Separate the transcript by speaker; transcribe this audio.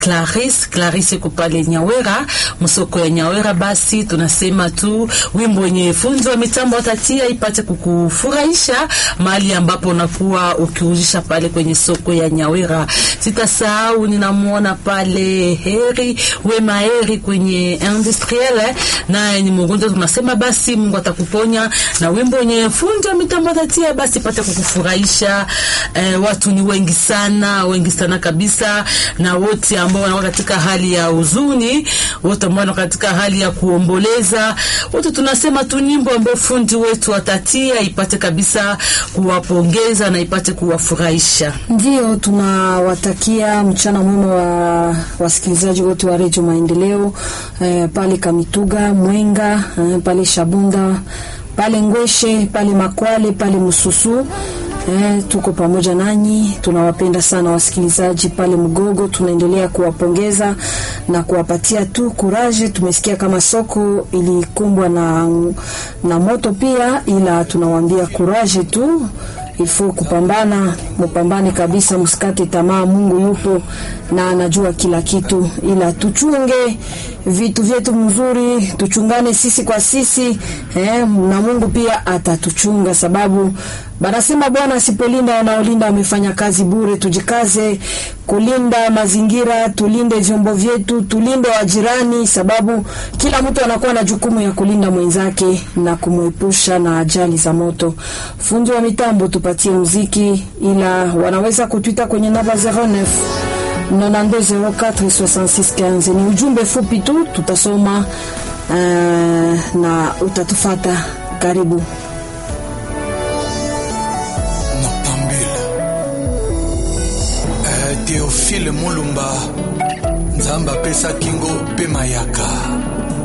Speaker 1: Clarisse Clarisse iko pale Nyawera, msoko ya Nyawera. Basi tunasema tu wimbo wenye funzo wa mitambo watatia ipate kukufurahisha mahali ambapo unakuwa ukiuzisha pale kwenye soko ya Nyawera. Sitasahau, ninamwona pale Heri Wema Heri kwenye industriel, naye ni mgonjwa. Tunasema basi Mungu atakuponya na wimbo wenye funzo wa mitambo watatia basi ipate kukufurahisha. Eh, watu ni wengi sana, wengi sana kabisa, na wote ambao wanakuwa katika hali ya huzuni, wote ambao wanakuwa katika hali ya kuomboleza, wote tunasema tu nyimbo ambayo fundi wetu atatia ipate kabisa kuwapongeza na ipate kuwafurahisha.
Speaker 2: Ndio tunawatakia mchana mwema wa wasikilizaji wote wa Redio Maendeleo eh, pale Kamituga, Mwenga eh, pale Shabunda, pale Ngweshe, pale Makwale, pale Mususu Eh, tuko pamoja nanyi, tunawapenda sana wasikilizaji pale Mgogo. Tunaendelea kuwapongeza na kuwapatia tu kuraje. Tumesikia kama soko ilikumbwa na, na moto pia, ila tunawaambia kuraje tu ifo kupambana, mupambane kabisa, msikate tamaa. Mungu yupo na anajua kila kitu, ila tuchunge vitu vyetu mzuri, tuchungane sisi kwa sisi eh, na Mungu pia atatuchunga, sababu banasema Bwana asipolinda wanaolinda wamefanya kazi bure. Tujikaze kulinda mazingira, tulinde vyombo vyetu, tulinde wajirani, sababu kila mtu anakuwa na jukumu ya kulinda mwenzake na kumwepusha na ajali za moto. Fundi wa mitambo tupatie muziki, ila wanaweza kutwita kwenye namba 09 92046615 ni ujumbe fupi tu, tutasoma uh, na utatufata. Karibu.
Speaker 3: Théophile Mulumba Nzamba pesa kingo pe mayaka